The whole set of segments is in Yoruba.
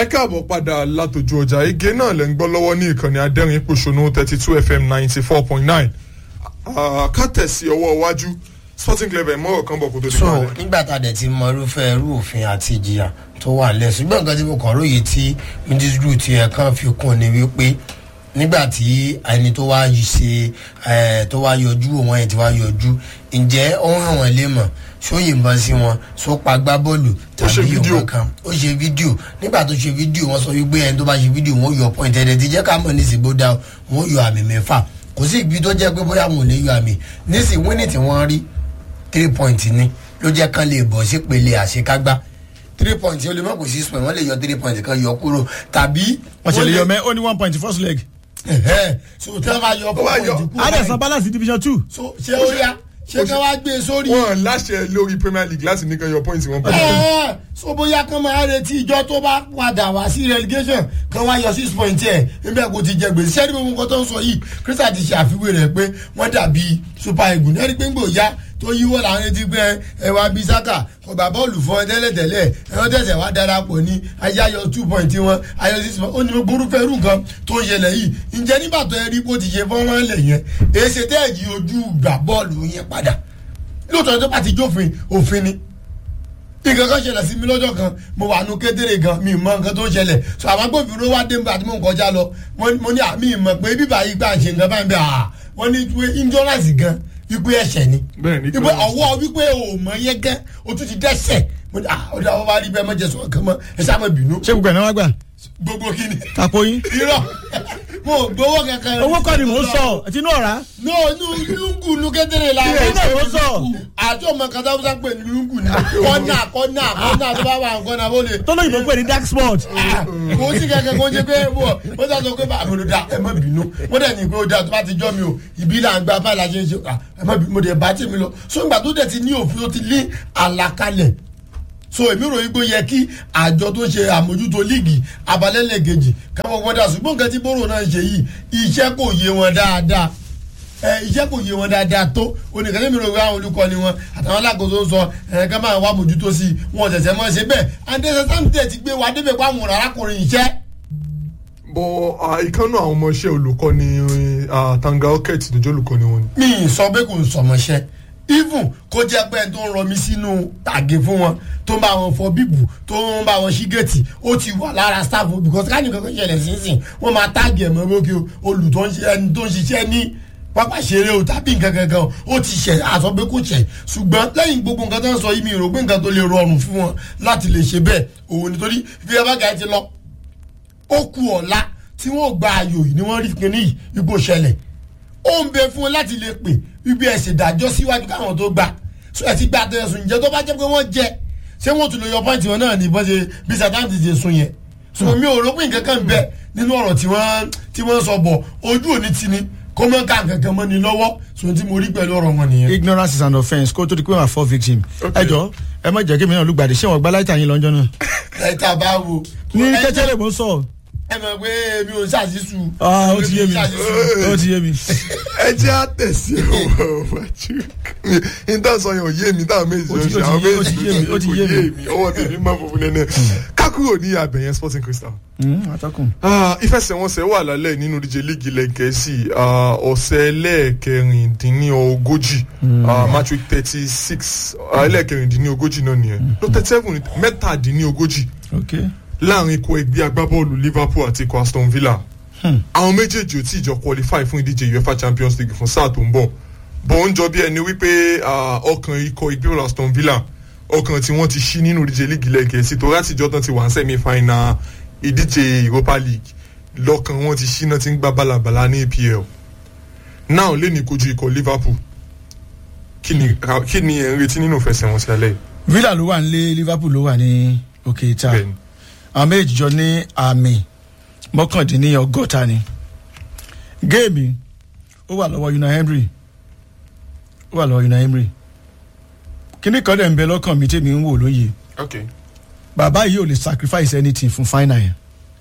ẹ káàbọ̀ padà látòjú ọjà ege náà lẹ́ ń gbọ́ lọ́wọ́ ní ìkànnì adẹ́rìn pòṣónú thirty two fm ninety four point nine ká tẹ̀sí ọwọ́ iwájú sporting club ẹ̀ mọ́rọ̀ kan bọ̀ kó tó di so kalẹ̀. nígbà tá a dẹ̀ ti mọ irúfẹ́ irú òfin àti ìjìyà tó wà lẹ̀ ṣùgbọ́n nǹkan tí mo kàn róye tí mídísírù ti ẹ̀ kàn fi kún ni wípé nígbà tí ẹni tó wá ṣe ẹ tó wá yọjú òun ẹ̀ tí wá yọjú ǹjẹ́ ó ń hàn wọ́n lé mọ̀ ṣó yìnbọn sí wọn ṣó pa gbá bọ́ọ̀lù Ó ṣe tàbí fídíò. ìwọ̀n kan ó ṣe fídíò nígbà tó ṣe fídíò wọn sọ wípé ẹni tó bá ṣe fídíò wọn yọ pọ́ìntì ẹ̀dẹ̀ ti jẹ́ ká mọ̀ ní ìsìnkú dá wọn yọ àmì mẹ́fà kò sí ibi tó jẹ́ pé bóyá wọn ò lè yọ àmì nísìnyí wíní tí wọ́n rí three point ni ló jẹ́ kán lè bọ̀ sí pele àṣekágbá three point ó lè mọ̀ kó six point wọ́n lè yọ three point kan yọ kúrò tàbí. wọ́n ṣe lè yọ mẹ́ ó ní one point first leg. Ẹ̀hẹ́, so tí wọ́n bá yọ Ó wá yọ. point kúrò adẹ̀sán balance division two. so ṣé ó yá ṣé kí wọ́n á gbé e sórí. wọn láṣẹ lórí premier league láti nìkan yọ pọ́ìntì wọn pẹ̀lú. Ẹ̀ẹ́, so bóyá kán máa retí ìjọ tó bá padà wá sí relegation kán wá yọ six point ẹ̀ níbẹ̀ kó ti jẹ gbèsè ṣẹ́ni gbogbo nǹkan tó ń sọ yìí Crystal ti ṣe àfiwé rẹ̀ pé wọ́n dàbí super eagles ẹni pé ń gbò ya tó yíwọ́ là ń retí pé ẹwà bíi saka ọgbà bọ́ọ̀lù fún ẹ tẹ́lẹ̀tẹ́lẹ̀ ẹ̀rọ tẹ̀sẹ̀ wá darapọ̀ ní ayé ayọ̀ two point wọn ayọ̀ six point ó ní gbórúfẹ́ irú nǹkan tó ń ṣẹlẹ̀ yìí ǹjẹ́ nígbà tó ẹ rí bó ti ṣe fọ́nrán lẹ̀ yẹn èsì tẹ́ẹ̀jì ojú gbà bọ́ọ̀lù yẹn padà lóòótọ́ tó bá ti jófin òfin ni nǹkan kan ṣẹlẹ̀ sí mi lọ́jọ́ kan mo wà nù kékeré gan mi mọ nǹkan tó ń ṣẹlẹ̀ so àwọn agbófinró wá dé nígbà tí mò ń kọjá lọ wọ́n- mo ní àmì ìmọ̀ pé bíbá yìí gbà ṣe nǹkan báyìí bẹ́ẹ̀ à wọ́n ní wípé insurance gan wípé ẹ̀ṣẹ̀ ni Bẹ́ẹ̀ ni, wípé ọwọ́ wípé o mọ̀ yẹn gan o tún ti dẹ́ṣẹ̀ mo ní à ọ̀dọ̀ àwọn bá rí bẹ́ẹ̀ mọ̀jẹ̀ sọ̀rọ̀ kan mọ́ ẹ sá mọ̀ bínú ṣé gbogbo ẹ̀ náà wá gbà. gbogbo kí ni àpò yín. irọ́ mo ò gbowó kankan owó kọ́ ni mò ń sọ tinú ọ̀rá. no nu lungu nu kékeré la Ilé iná ló sọ. àti ọmọ kan tó ń pè ní lungu ni kọ́nà kọ́nà kọ́nà tó bá wà kọ́nà bó lè tó lóyìnbó pè ní dark spot. kò sí kankan kó jẹ pé wọ wọ́n sọ sọ pé bá àbúrò da ẹ má bínú wọ́n dẹ̀ ní pé ó da tó bá ti jọ́ mi o ìbí là ń gba báyìí la ṣe ń ṣe à, ẹ má bínú mo dẹ̀ bá tèmi lọ so ìgbà tó dẹ̀ ti ní òfin ó ti lé àlàkalẹ̀ so èmi ròyìn pé ó yẹ kí àjọ tó ń ṣe àmójútó líìgì abalẹ́lẹ̀kejì káwọn wọ́dà ṣùgbọ́n nǹkan tí bóró náà ń ṣe yìí iṣẹ́ kò yé wọn dáadáa ẹ iṣẹ́ kò yé wọn dáadáa tó oníkàlẹ́ mi rò wí àwọn olùkọ́ni wọn àtàwọn alákòóso ń sọ ẹ ká máa wá mójútó sí i wọn ṣẹ̀ṣẹ̀ mọ́ ṣe bẹ́ẹ̀ andẹ́sẹ̀ sáńtẹ̀ ti gbé wa débẹ̀ pa àwọn arákùnrin iṣẹ́. bọ ìkànnù àwọn ọmọọṣẹ́ olùkọ́ni ah, tanga oket tó jẹ́ olùkọ́ni wọn ni. mi ì sọ pé kò ń sọmọṣẹ́ even kó jẹ́ pé ẹni tó ń rọmi sínú tàgé fún wọn tó ń bá wọn fọ bíbù tó ń bá wọn ṣí géètì ó ti wà lára staff o, because káàní kankan ṣẹlẹ̀ sínsìn wọ́n máa táàgì ẹ̀mọ́ lókè olù tó ń ṣe ẹni tó ń ṣiṣẹ́ ní pápá ṣeré o tàbí nǹkan kankan ó ti ṣẹ̀ àsọ pé kò ṣẹ̀ ṣùgbọ́n lẹ́yìn gbogbo nǹkan tó ń sọ yìí mi rò pé nǹkan tó lè rọrùn fún wọn láti lè ṣe bẹ́ẹ̀ òun nítorí bí ẹ bá gà ẹ ti lọ ó ku ọ̀la tí wọ́n gba ayò yìí ni wọ́n rí kinní yìí ipò ṣẹlẹ̀ ó ń bẹ fún wọn láti lè pè wípé ẹ ṣèdájọ́ síwájú káwọn tó gbà so ẹ ti gba àtẹ̀sùn ìjẹ́ tó bá jẹ́ pé wọ́n jẹ ṣé wọ́n tún lè yọ pọ́ǹtì wọn náà ní bọ́n ṣe bí satan ti ṣe sun yẹn so mi ò rò pé nǹkan kan bẹ nínú ọ̀rọ̀ tí wọ́n tí wọ́n sọ bọ̀ ojú òní ti ni kó mọ́ ká nǹkan kan mọ́ ni lọ́wọ́ so tí mo rí pẹ̀lú ọ̀rọ̀ wọn nìyẹn. ignorance is an offence kó tó di pé wọ́n fọ́ victim. ẹ jọ ẹ má jẹ́ kí mi náà lùgbàdì ṣé wọ́n gba láìta yín lọ́jọ́ náà. ẹ ta bá wo. ní ẹ kẹ́tẹ́lẹ̀ mò ń sọ. ẹ mọ̀ pé mi ò ṣàṣìṣù. Ah, ó ti yé mi Mi ò ṣàṣìṣù. ó ti yé mi. ẹ jẹ́ àtẹ̀sí ọ̀rọ̀ wájú ní tá a sọ yẹn ò yé mi táwọn méjì Ó ti- ṣe ó àwọn ti yé- ó méjì ti yé mi, ó ti kò yé yé mi. mi ọwọ́ tèmi máa fòfin nẹ́nẹ́ kákúrò ní abẹ̀yẹn sporting crystal. Hmm, atọ́kùn. Ah, ìfẹsẹ̀wọnsẹ̀ wà lálẹ́ nínú díje líìgì ilẹ̀ gẹ̀ẹ́sì ah, ọ̀sẹ̀ ẹlẹ́ẹ̀kẹrìndínlógójì ah, match week thirty six ẹlẹ́ẹ̀kẹrìndínlógójì náà nìyẹn ló thirty seven mẹ́tàdínlógójì ok. láàrin ikọ̀ ẹgbẹ́ agbábọ́ọ̀lù liverpool àti ikọ̀ aston villa àwọn méjèèjì ò tí ì jọ qualify fún ìdíje uefa champions league fún sáà tó ń bọ̀ bọ̀ ń jọ bí ẹni wípé ah, ọkàn ikọ̀ ẹgbẹ́ aston villa ọkàn tí wọ́n ti ṣí nínú ìdíje líìgì ilẹ̀ gẹ̀ẹ́sì tó látijọ́ tán ti wà ń sẹ́mi final ìdíje europa league lọ́kàn wọn ti ṣí náà ti ń gbá balabala ní apl náà lè ní kojú ikọ̀ liverpool kí ni kí ni ẹ̀ ń retí nínú ìfẹsẹ̀wọnsẹ̀ alẹ́ yìí? villa ló wà nílé liverpool ló wà ní òkè ìta Bẹ́ẹ̀ni. àwọn méjì jọ ní àmì mọ́kàndínlọ́gọ́ta ni géèmì ó wà lọ́wọ́ una henry ó wà lọ́wọ́ una henry kíní kan dẹ̀ ń bẹ lọ́kàn mi tèmi ń wò lóye okay. bàbá yìí ò lè sacrifice anything fún final yẹn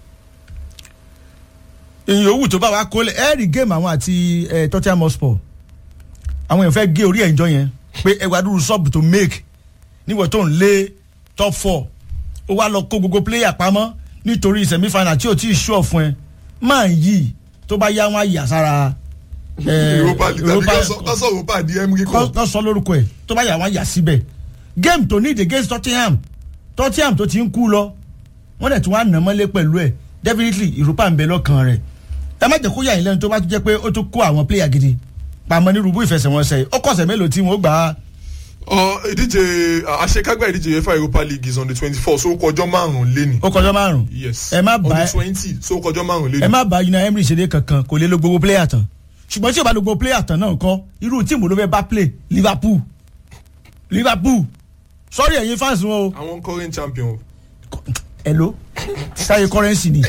èyàn òwú tó bá wa kólẹ̀ ẹ rí géèmù àwọn àti ẹ tottenham hotspur àwọn èèyàn fẹ́ gé orí ẹ̀ ń jọ yẹn pé ẹwà dúró sọ́ọ̀bù tó make níwọ̀n tó ń lé top four ó wá lọ kó gbogbo player pamọ́ nítorí semi-final tí o ti sọ fún ẹ máa yí tó bá yá wọn àyà sára ẹ, europa league tàbí Europa- kọ́sọ́ kọ́sọ́ europa di emiri kọ́ kọ́ kọ́ sọ lórúkọ ẹ̀ tó bá yà wọ́n yà síbẹ̀ game tó need against Tottenham Tottenham tó ti ń kú lọ wọ́n dẹ̀ tún wá nà mọ́lé pẹ̀lú ẹ̀ definitely Europa ń bẹ lọ́kàn rẹ̀ ẹ má jẹ́ kó yà yín lẹ́nu tó bá tún jẹ́ pé ó tún kó àwọn player gidi pàmò ní rúbú ìfẹsẹ̀wọnsẹ̀ yìí ó kọ̀sẹ̀ mélòó tí wọ́n gbà á Ọ, ìdíje àṣekágbá ìdíje uefa europa league is on the twenty four so kọjọ́ márùn-ún lé ní. ó kọjọ́ márùn yes ẹ má on bá the twenty so kọjọ́ márùn-ún lé ẹ ní. má bá Unai Emery ṣeré kankan kò lè lo gbogbo player tán ṣùgbọ́n tí o bá lo gbogbo player tán náà kọ́ irú tíìmù ló fẹ́ bá play Liverpool Liverpool sorry ẹ̀yin fans wọn o àwọn current champion hello sáyé currency ni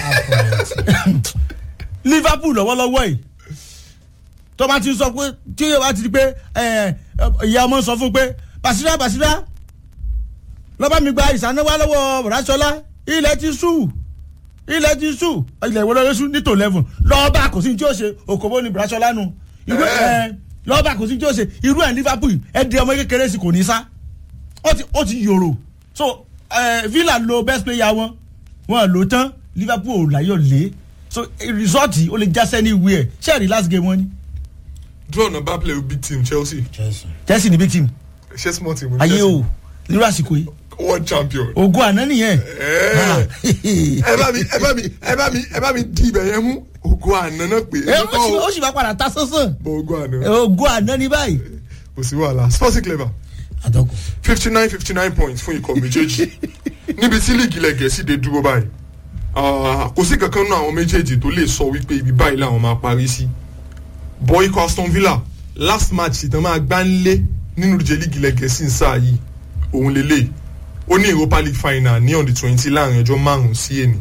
liverpool lọ́wọ́lọ́wọ́ yìí tó bá ti sọ pé tí yóò bá ti di pé ẹ, ìyá ọmọ sọ fún pé basira basira lọ́ba mi gba ìsánáwá lọ́wọ́ bọ̀dásọ́lá ilẹ̀ ti sú ilẹ̀ ti sú ilẹ̀ ìwọlọ́ lóṣù ní tò lẹ́fún lọ́ba kò sí ní tí ó ṣe òkòbó ni bọ̀dásọ́lá nu irú ẹ lọ́ba kò sí ní tí ó ṣe irú ẹ̀ liverpool ẹ̀ di ọmọ kékeré sí kò ní sá ó ti ó ti yòrò so eh, villa lo best player wọn wọn lò tán liverpool ò láyọ̀ lé so result ó lè já sẹ́ni ìwé ẹ̀ ṣẹ́ẹ̀rì last game wọn ni draw na bad play with big team chelsea chelsea ni big team ṣé small team. ayé o nírú àsìkò yìí world champion. ògùn àná nìyẹn Ẹ ẹ bá mi ẹ bá mi ẹ bá mi ẹ bá mi di ibẹ̀ yẹn mú ògo àná náà pé ẹ ó sì- ó sì máa padà ta sánsán bọ ògo àná ògùn àná ní báyìí kò sí wàhálà sports clever àtọkùn. fifty nine fifty nine points fún ikọ̀ méjèèjì níbi tí líìgì ilẹ̀ gẹ̀ẹ́sì dé dúró báyìí Ah, kò sí kankan náà àwọn méjèèjì tó lè sọ wípé ibi báyìí làwọn máa parí sí bọ́ ikọ̀ aston villa last match ìtàn máa gbá ń lé nínú ìdíje líìgì ilẹ̀ gẹ̀ẹ́sì ń sáà yìí òun lélẹ̀ ó ní europa league final ní on the twenty láàrin ọjọ́ márùn-ún sí èní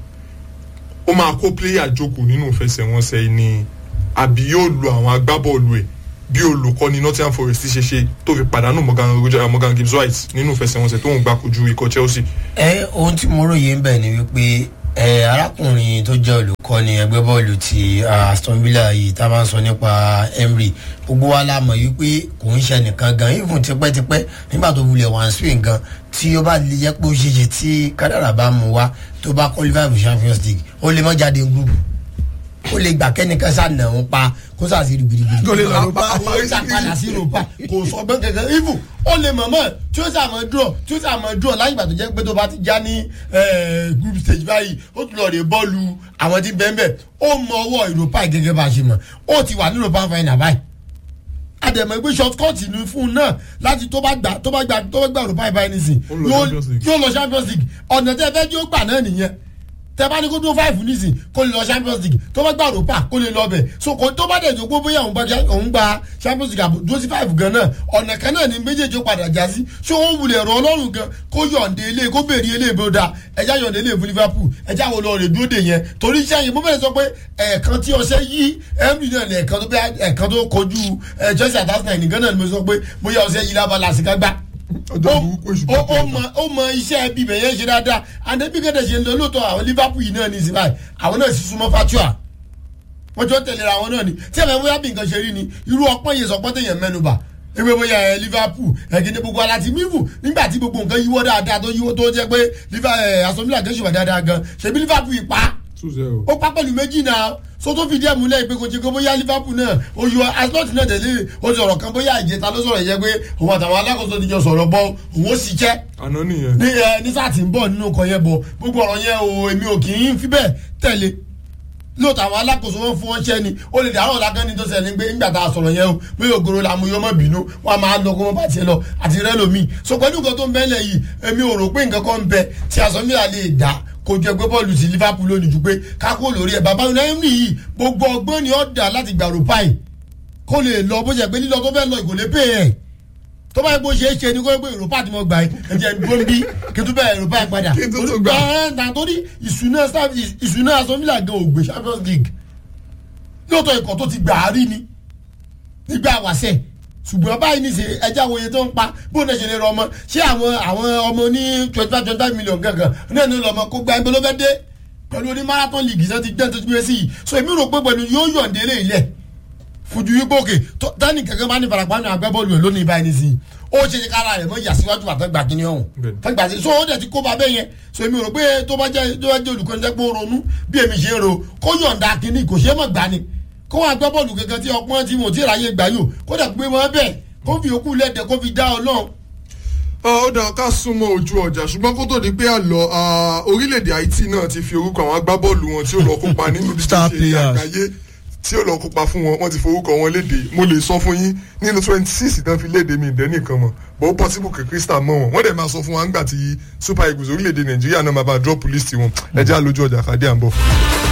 ó máa kó player jókòó nínú ìfẹsẹ̀wọnsẹ̀ yìí ni àbí yóò lo àwọn agbábọ́ọ̀lù ẹ̀ bí olùkọ́ni nottingham forest ṣe ṣe tó fi pàdánù morgan Roger- morgan gibbs white nínú ìfẹsẹ̀wọnsẹ̀ tó ń gbà kojú ikọ̀ chelsea. ẹ ohun tí mo ròyìn ń bẹ̀ ni wípé ẹ arákùnrin tó jẹ́ olùkọ́ni ẹgbẹ́ bọ́ọ̀lù ti ah, Aston Villa yìí tá a máa ń sọ nípa Emery gbogbo wa la mọ̀ wípé kò ń ṣe nìkan gan even tipẹ́tipẹ́ nígbà tó wulẹ̀ wá ń swing gan tí ó bá lè jẹ́ pé ó ṣe ṣe tí kádàrà bá mú wa tó bá qualify for Champions League ó lè mọ́ jáde group ó lè gbà kẹ́nìkan sànà ń pa kó sàṣì rìbìrìbìrì. Kó lè lọ Europa. ó sàpadà sí Europa kò sọ bẹ́ẹ̀ kankan even ó lè mọ̀mọ́ tí ó sàmọ́ draw tí ó sàmọ́ draw láyé ìgbà tó jẹ́ pé tó bá ti já ní eh, group stage báyìí ó tún lọ rè bọ́ọ̀lù àwọn tí bẹ́ẹ̀ bẹ́ẹ̀ ó mọ ọwọ́ Europa gẹ́gẹ́ bá a ṣe mọ̀ ó ti wà ní Europa final báyìí àdèmọ̀ ìgbé short cut ní fún un náà láti tó bá gbà tó bá gbà tó bá gbà Europa báyìí nísìn Ó lọ yóò Champions League. yóò lọ Champions League ọ̀nà tẹ́ fẹ́ kí ó gbà náà nìyẹn tẹ bá ní kó dúró five nísìn kó lè lọ champions league tó bá gba europa kó lè lọ bẹ̀ so kò tó bá dẹ̀ jókòó bóyá òun gba òun gba champions league àbò dúró sí five gan náà ọ̀nà kan náà ni méjèèjì ó padà já sí ṣé ó wulẹ̀ rọ ọlọ́run gan kó yọ̀ǹde ilé kó bèrè ilé ìbòdà ẹja yọ̀ǹde ilé ìfún liverpool ẹja wo lọ rè dúró dè yẹn torí iṣẹ́ yẹn mo bẹ̀rẹ̀ sọ pé ẹ̀ẹ̀kan tí ọṣẹ yí emily náà ní ẹ̀ẹ̀kan tó bẹ́ ẹ̀ẹ̀kan tó kojú ẹ̀ chelsea at arsenal nìkan náà ni mo sọ pé bóyá ọṣẹ yí lábala àsìkágbá ọjọ́ burúkú èṣù ó ó mọ ó mọ iṣẹ́ ẹbí bẹ̀ yẹn ṣe dáadáa àdébí gẹ́gẹ́ ṣe ń lọ lóòótọ́ àwọn liverpool yìí náà ní ìsìn báyìí àwọn náà sì súnmọ́ fatua wọ́n jọ tẹ̀lé ra wọn náà ni tí ẹ̀fẹ̀ bóyá bí nǹkan ṣe rí ni irú ọpọ́n yẹn sọpọ́n tẹ̀yẹ̀ mẹ́nuba ewé bóyá ẹ liverpool ẹ̀gẹ́dẹ́ gbogbo aláti mímú nígbà tí gbogbo nǹkan yíwọ́ dáadáa tó yíwọ́ tó jẹ́ pé aston villa gẹ́sùn wà dáadáa gan ṣebí liverpool yìí pa two zero. ó pa pẹ̀lú méjì náà so tó fi díẹ̀ múlẹ̀ pé kò ṣe kó bóyá liverpool náà ó yọ aslot náà tẹ̀lé ó sọ̀rọ̀ kan bóyá ìjẹta ló sọ̀rọ̀ yẹ pé òun àtàwọn alákòóso ti jọ sọ̀rọ̀ bọ́ òun ó sì jẹ́ àná nìyẹn. ní ẹ ní sáà tí ń bọ̀ nínú nǹkan yẹn bọ̀ gbogbo ọ̀rọ̀ yẹn o èmi ò kì í fi bẹ́ẹ̀ tẹ̀lé lóòótọ́ àwọn alákòóso wọn fún wọn ṣẹ́ ni ó lè dàrọ́ ọ̀la ní tó ṣẹlẹ̀ pé nígbà tá a sọ̀rọ̀ yẹn o pé ògoro la mú yọmọ bínú wọn a máa lọ kó wọn bá tiẹ̀ lọ àti rẹ lomi so pẹ̀lú nǹkan tó ń bẹ́lẹ̀ yìí èmi ò rò pé nǹkan kan ń bẹ tí asọ́nbíà lè dá kó jẹ pé bọ́ọ̀lù sí Liverpool lónìí ju pé kákó lórí ẹ̀ bàbá Unai yìí gbogbo ọgbọ́n ni ó dà láti gbàrú páì kó lè lọ bó ṣe pé lílọ tó fẹ́ lọ ìkòlé pè é tó bá yẹ kó ṣe é ṣe ni kó yẹ pé Europa ti mọ gbà yìí ẹ̀jẹ̀ dúró bí kí n tún bẹ̀rẹ̀ Europa yìí padà Kí n tún tún gbà. ẹ̀ ẹ̀ torí ìṣúná staff ìṣúná Aston Villa gan ògbé Champions League lóòótọ́ ikọ̀ tó ti gbà á rí ni nígbà wàṣẹ ṣùgbọ́n báyìí ní ṣe ẹja òye tó ń pa bóun náà ṣe lè rọ ọmọ ṣé àwọn àwọn ọmọ ní twenty five twenty five million gangan náà ní lọ́mọ kó gba ẹgbẹ́ ló fẹ́ dé pẹ̀lú oní marathon league náà ti gbẹ́ tó ti gbé sí yìí so èmi rò pé pẹ̀lú yóò yọ̀ǹde lé ilẹ̀ fojú wípé òkè tani kankan bá ní farapa ní agbábọ́ọ̀lù ẹ̀ lónìí báyìí nísìnyí ó ṣe ṣe kára rẹ̀ mọ́ ìyàsíwájú àtẹ́gbà kínní ọ̀hún Bẹ́ẹ̀ni. tẹ́gbà sí so ó dẹ̀ ti kó ba bẹ́ẹ̀ yẹn so èmi rò pé tó bá jẹ́ tó bá jẹ́ olùkọ́ni tẹ́ pé ó ronú bí èmi ṣe ń ro kó yọ̀ǹda kínní kò ṣe é mọ̀ gbà ni kó wá gbọ́ bọ́ọ̀lù kankan tí ọpọ́n tí mo ti ráyè gbà yò kó dẹ̀ gbé wọn bẹ́ẹ̀ kó fi òkú lẹ́dẹ̀ kó fi dá ọlọ́run ó dàn ká súnmọ́ ojú ọjà ṣùgbọ́n kó tó di pé àlọ́ ah, orílẹ̀-èdè haiti náà ti fi orúkọ àwọn agbábọ́ọ̀lù wọn tí ó lọ kópa nínú Star ìdíje players. àgbáyé tí ó lọ kópa fún wọn wọ́n ti forúkọ wọn léde mo lè sọ fún yín nínú twenty six tán fi léde mi ìdẹ́ nìkan mọ̀ bó possible kí crystal mọ̀ wọn wọ́n dẹ̀ máa sọ fún wa ńgbà tí super eagles orílẹ̀-èdè nàìjíríà náà máa bá drop list wọn ẹ jẹ́ àlójú ọjà kàdé à ń bọ̀.